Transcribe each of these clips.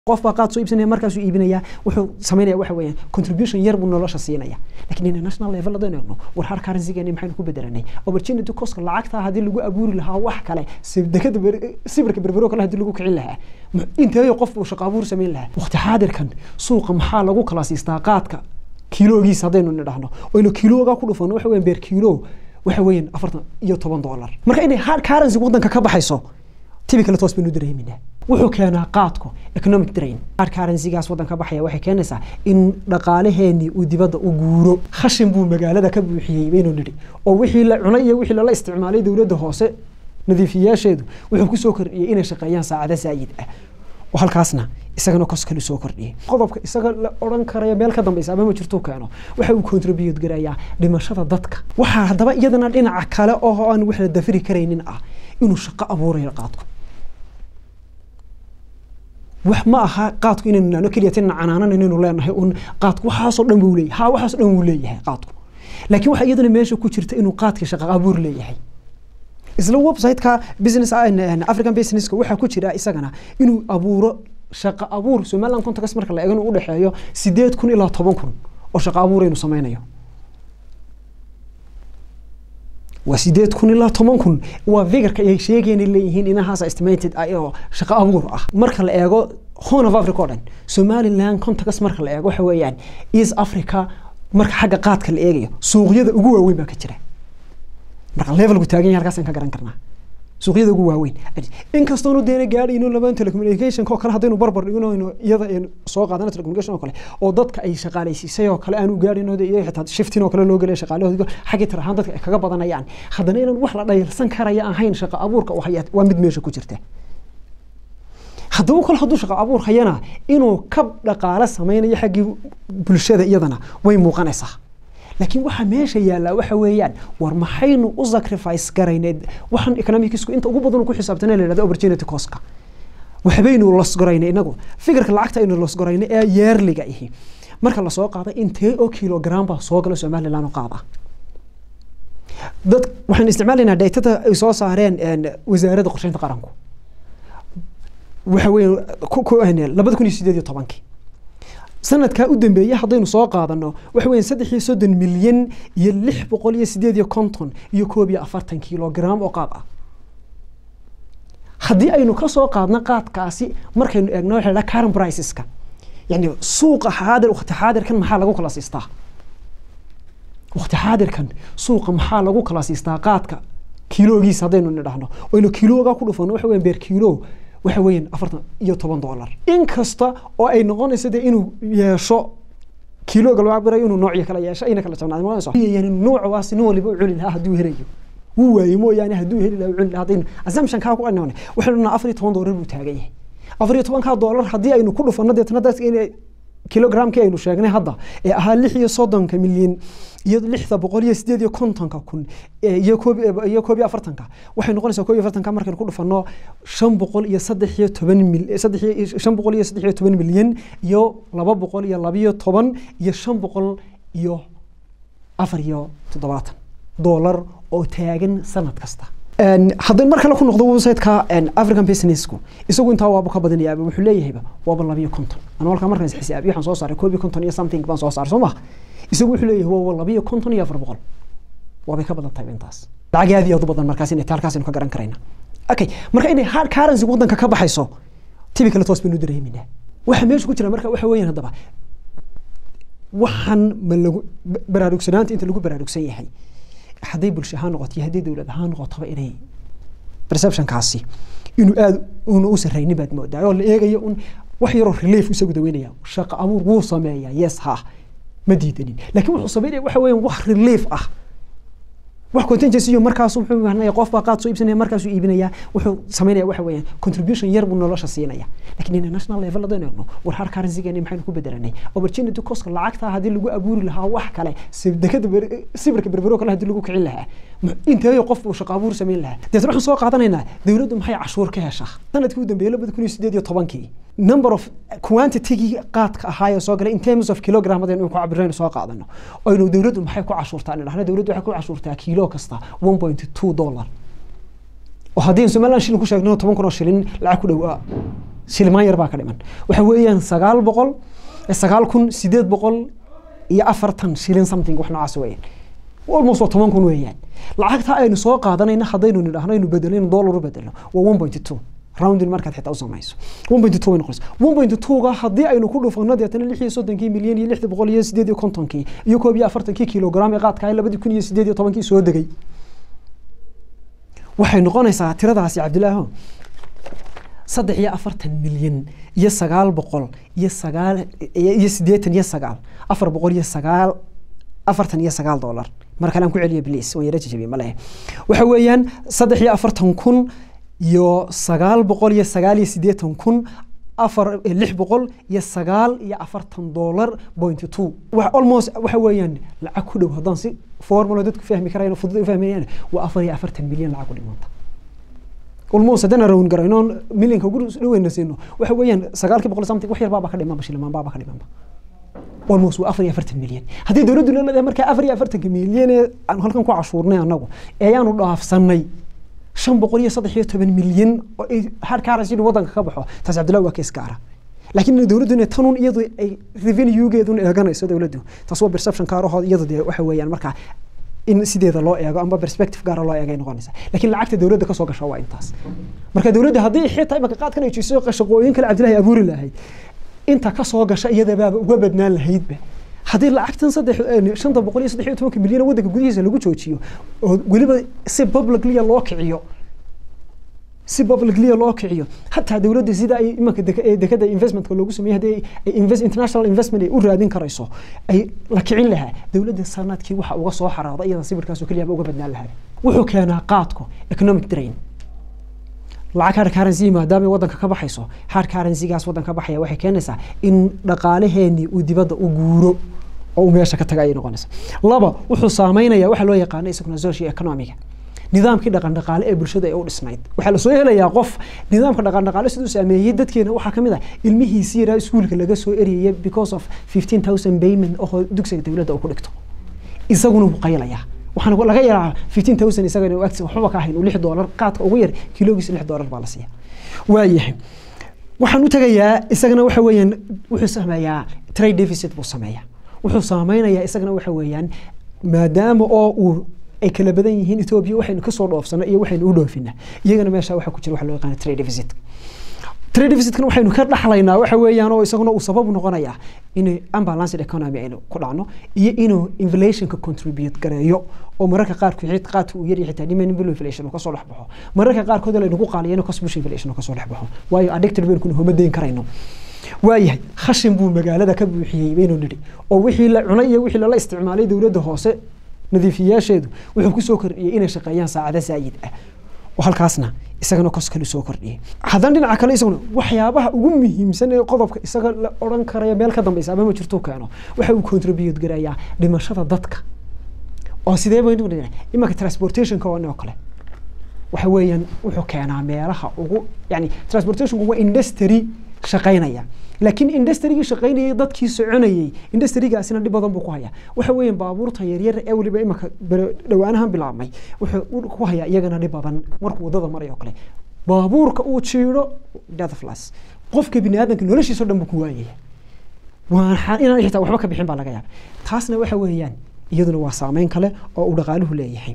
qof baa qaad soo iibsanaya markaasuu iibinaya wuxuu samaynaya waxa weeyaan contribution yar buu nolosha siinaya lakin international level hadaynu eegno war har currency-geeni maxaynu ku bedelanay opportunity coska lacagtaa haddii lagu abuuri lahaa wax kale dekada sibirka berbero kale haddii lagu kicin lahaa inteeyo qof uu shaqo abuur samayn lahaa waqti xaadirkan suuqa maxaa lagu kala siistaa qaadka kiiloogiisa haddaynu nidhahno oynu kiilooga ku dhufano waxa weyan beer kiilo waxa weeyaan afartan iyo toban dollar marka inay hard currency waddanka ka baxayso tibi kale toos baynu dareeminaa wuxuu keenaa qaadku economic drain hard currency-gaas waddanka baxaya waxay keenaysaa in dhaqaalaheenii uu dibadda u guuro khashin buu magaalada ka buuxiyey baynu nidhi oo wixii la cunay iyo wixii lala isticmaalay dowladda hoose nadiifiyaasheedu wuxuu kusoo kordhiyey inay shaqeeyaan saacada zaayid ah oo halkaasna isagana kos kale soo kordhiyey qodobka isaga la odhan karaya meel ka dambeysa ama ma jirtuu keeno waxa uu contribute garayaa dhimashada dadka waxaa haddaba iyadana dhinaca kale oo aan wax la dafiri karaynin ah inuu shaqo abuurayo qaadku wax ma aha qaadku inaynu nano keliya tina canaanan inaynu leenahay un qaadku waxaasoo dhan buu leeyahay ha waxaasoo dhan wuu leeyahay qaadku laakiin waxaa iyadana meesha ku jirta inuu qaadka shaqo abuur leeyahay isla website-ka business african businesska waxaa ku jira isagana inuu abuuro shaqo abuur somaliland context marka la eego inuu udhexeeyo sideed kun ilaa toban kun oo shaqo abuur aynu sameynayo waa sideed kun ilaa toban kun waa figurka ay sheegeen leeyihiin inahaas estimated ah oo shaqo abuur ah marka la eego horn of africa oo dhan somaliland context marka la eego waxa weeyaan east africa marka xagga qaadka la eegayo suuqyada ugu waaweyn baa ka jira marka levelku taagan yahay halkaasaan ka garan karnaa suuqyada ugu waaweyn inkastoonu deena gaadhayno laban telecommunication oo kale haddaynu barbar dhigno iyada aynu soo qaadana telecommunication oo kale oo dadka ay shaqaalaysiisay oo kale aanu gaadhayno iyo xitaa shiftin oo kale loo gelay shaqaalahooda xaggii tir ahaan dadka ay kaga badanayaan haddana inaan wax la dhayalsan karaya ahayn shaqo abuurka waa mid meesha ku jirta haddaba kale hadduu shaqo abuur hayana inuu kab dhaqaale sameynayo xaggii bulshada iyadana way muuqanaysaa laakiin waxa meesha yaallaa waxa weeyaan war maxaynu u sacrifice garayneed waxaan economicsku inta ugu badan ku xisaabtana la yidhahdo opportunity coska waxbaynu losgoraynay inagu fikirka lacagta aynu losgoraynay ee yeerliga ihi marka lasoo qaada intee oo kilogram baa soo gala somaliland oo qaada dad waxaan isticmaalaynaa daytada ay soo saareen wasaaradda qorsheynta qaranku waxa weeye labada kun iyo sideed iyo tobankii sanadkaa u dambeeyey haddaynu soo qaadano waxa weya saddex iyo soddon milyan iyo lix boqol iyo sideed iyo konton iyo koob iyo afartan kilogram oo qaad ah haddii aynu ka soo qaadno qaadkaasi markaynu eegno waxa la current priceska yani suuqa xaadir waqti xaadirkan maxaa lagu kala siistaa waqti xaadirkan suuqa maxaa lagu kala siistaa qaadka kiiloogiisa haddaynu nidhahno oynu kiilooga ku dhufano waxa weya beer kiilo waxa weeyaan afartan iyo toban dollar inkasta oo ay noqonayso dee inuu yeesho kiilooga loo cabirayo inuu noocyo kala yeesho ayna kala jabnaad noqonayso yani noocaasi nin waliba u cuni lahaa hadduu helayo wuu waayo mooyaane hadduu heli lahaa u cuni lahaa haddaynu assumption kaa ku anone waxaynu dhanaa afar iyo toban dollar buu taagan yahay afar iyo tobankaa dollar haddii aynu ku dhufano deetana dadka inay kilogramkii aynu sheegnay hadda ee ahaa lix iyo soddonka milyan iyo lixda boqol iyo sideed iyo kontonka kun iyo koob iyo koob iyo afartanka waxay noqonaysaa koob iyo afartanka markaynu ku dhufano shan boqol iyo saddex iyo toban mil saddex shan boqol iyo saddex iyo toban milyan iyo laba boqol iyo labiyo toban iyo shan boqol iyo afar iyo toddobaatan dollar oo taagan sanad kasta haddaynu mar kale ku noqdo website-ka african businessku isagu intaa waaba ka badanayaaba wuxuu leeyahayba waaba labiyo konton anu halkaa markaas xisaabiyo waxaan soo saaray koob iyo konton iyo something baan soo saaray soo maha isagu wuxuu leeyahay waaba labiyo konton iyo afar boqol waabay ka badan tahay intaas lacag aad iyo aad u badan markaas inay halkaasaynu ka garan karayna okay marka inay hard currency waddanka ka baxayso tibi kale toos baynu dareeminaa waxa meesha ku jira marka waxa weeyaan haddaba waxaan ma lagu baraarugsanaanta inta lagu baraarugsan yahay hadday bulsho ahaan noqoto iyo hadday dowlad ahaan noqotaba inay perceptionkaasi inuu aada una u sarraynin baad moodaa oo la eegayo un wax yaroo relief isagu daweynaya shaqo abuur wuu sameeyaa yes ha ma diidanin laakiin wuxuu sameynaya waxa weeyaan wax relief ah wax contingency iyo markaas wuxuu imaanaya qof baa qaad soo iibsanaya markaasuu iibinaya wuxuu sameynaya waxa weeyaan contribution yar buu nolosha siinaya laakiin international level haddaynu eegno war har currency-geeni maxaynu ku bedelanay opportunity coska lacagtaa haddii lagu abuuri lahaa wax kale dekada sibirka berbero kale haddii lagu kicin lahaa inteeyo qof uu shaqo abuur samayn lahaa deetna waxaan soo qaadanaynaa dowladdu maxay cashuur ka heshaa sanadkii u dambeeyey labada kun iyo sideed iyo tobankii number of quantitygii qaadka ahaayee soo galay in terms of kilogram hadaynu ku cabiraynu soo qaadano aynu dowladdu maxay ku cashuurtaa dhahna dowladdu waxay ku cashuurtaa kiilo kasta one point two dollar oo haddii somaliland shilin ku sheegno toban kun oo shilin lacag ku dhow shilimaan yar baa ka dhiman waxa weeyaan sagaal boqol sagaal kun sideed boqol iyo afartan shilin something wax noocaas weeyaan almost waa toban kun weeyaan lacagta aynu soo qaadanayna haddaynu nidhaahno aynu bedelno dollar u bedelno waa one point two roundin markaad xitaa u samayso one point two way noqonaysa one point two-ga haddii aynu ku dhufano deetana lix iyo soddonkii milyan iyo lixda boqol iyo sideed iyo kontonkii iyo koob iyo afartankii kilogram ee qaadka ee labadii kun iyo sideed iyo tobankii soo degay waxay noqonaysaa tiradaasi cabdilaaho saddex iyo afartan milyan iyo sagaal boqol iyo sagaal iyo siddeetan iyo sagaal afar boqol iyo sagaal afartan iyo sagaal dollar mar kale aan ku celiyo bliis waan yara jajabiye ma lehe waxa weeyaan saddex iyo afartan kun iyo sagaal boqol iyo sagaal iyo siddeetan kun afar lix boqol iyo sagaal iyo afartan dollar point two almost waxa weeyaan lacag ku dhow haddaan si formulo dadku fahmi karayno fudud u fahmayaan waa afar iyo afartan milyan lacag ku dhimanta almost haddaan rawn garayno milyanka ugu dhaweyna siino waxa weeyaan sagaalkii boqol something wax yar baaba ka dhimanba shilimaan baaba ka dhimanba almost waa afar iyo afartan milyan haddii dowladdu leedahay markaa afar iyo afartanka milyan ee aan halkan ku cashuurnay annagu ayaanu dhaafsanay shan boqol iyo saddex iyo toban milyan oo ay hard currency waddanka ka baxo taas cabdillahi waa kees gaara laakiin dowladdu inay tanun iyadu ay revenuegeedun eeganayso dowladdu taas waa perception kaarahooda iyadu dee waxa weeyaan markaa in sideeda loo eego amba perspective gaara loo eegay noqonaysa laakiin lacagta dowladda kasoo gasha waa intaas marka dowladda haddii xitaa imaka qaadkan ay jiso shaqooyin kale cabdillahi abuuri lahayd inta kasoo gasha iyadabaaba uga badnaan lahaydba haddii lacagtan saddex shanta boqol iyo saddex iyo tobanka milyan waddanka gudihiisa lagu joojiyo oo weliba si publicly loo kiciyo si publicly loo kiciyo hataa dowladda sida ay imanka dekada investmentka loogu sameeyey haddii ay invest international investment ay u raadin karayso ay la kicin lahaa dowladda sanadkii waxa uga soo xaraada iyada sawirkaasoo keliyaaba uga badnaan lahaa wuxuu keenaa qaadku economic drain lacag hard currency maadaama waddanka ka baxayso hard currencygaas waddanka ka baxaya waxay keenaysaa in dhaqaalaheenii uu dibadda u guuro oo uu meesha ka taga ayay noqonaysa laba wuxuu saameynaya waxa loo yaqaano isaguna socio economiga nidaamkii dhaqan dhaqaale ee bulshada ee u dhisnayd waxaa lasoo helayaa qof nidaamka dhaqan dhaqaale siduu saameeyey dadkeena waxaa kamid ah ilmihiisi yaraa iskuulka laga soo eriyay because of fifteen thousand payment oo dugsiga dowladda uu ku dhigto isaguna wuu qaylayaa waxaan laga yaraa fifteen thousand isagana uu agtiisa waxba ka ahayn uu lix doolar qaadka ugu yar kilogiisa lix doolar baa la siiya waayahay waxaan u tegayaa isagana waxa weeyaan wuxuu sameeyaa trade deficit buu sameeyaa wuxuu saameynayaa isagana waxa weeyaan maadaama oo uu ay kala badan yihiin etoobiya waxaynu kasoo dhoofsano iyo waxaynu u dhoofina iyagana meesha waxa ku jira waxa loo yaqaana trade deficit trade deficitkan waxaynu ka dhaxlaynaa waxa weeyaan oo isaguna uu sabab noqonayaa in unbalanced economy aynu ku dhacno iyo inuu inflationka contribute gareeyo oo mararka qaarkood qaadka uu yaryahay xitaa demand bill inflation uu kasoo dhex baxo mararka qaarkood laynu ku qaaliyayno cost push inflation uu kasoo dhex baxo waayo addicted baynu kuna homa deyn karayno waayahay khashin buu magaalada ka buuxiyey baynu nidhi oo wixii la cunay iyo wixii lala isticmaalay dowladda hoose nadiifiyaasheedu wuxuu kusoo kordhiyey inay shaqeeyaan saacado saayid ah oo halkaasna isagana kos kale soo kordhiyey haddana dhinaca kale isaguna waxyaabaha ugu muhiimsan ee qodobka isaga la odhan karaya meel ka dambeysa ama ma jirtuu keeno waxa uu contribute garayaa dhimashada dadka oo sidee baynu imanka transportationka oo kale waxa weeyaan wuxuu keenaa meelaha ugu yani transportationku waa industry shaqaynaya laakiin industrigii shaqaynayay dadkii soconayay industrigaasina dhib badan buu ku hayaa waxa weeyaan baabuurta yaryar ee weliba imanka dhowaanahan bilaabmay wuxuu ku hayaa iyagana dhib badan markuu wadada marayo kale baabuurka uu jiidho deathflas qofka bini aadamka noloshiisa o dhan buu ku waayaya waan inaan xitaa waxba ka bixin baa laga yaaba taasna waxa weeyaan iyaduna waa saameyn kale oo uu dhaqaaluhu leeyahay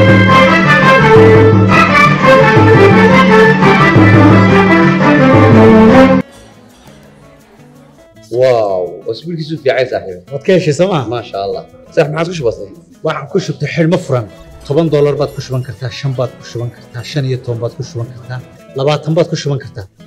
واو اسبوعك في عايز صاحبي waad ka heshay sooma ما شاء الله صح ما عاد كش بسيط waxaan ku shubtay xidhmo furan toban doolar baad ku shuban kartaa shan baad ku shuban kartaa shan iyo toban baad ku shuban kartaa labaatan baad ku shuban kartaa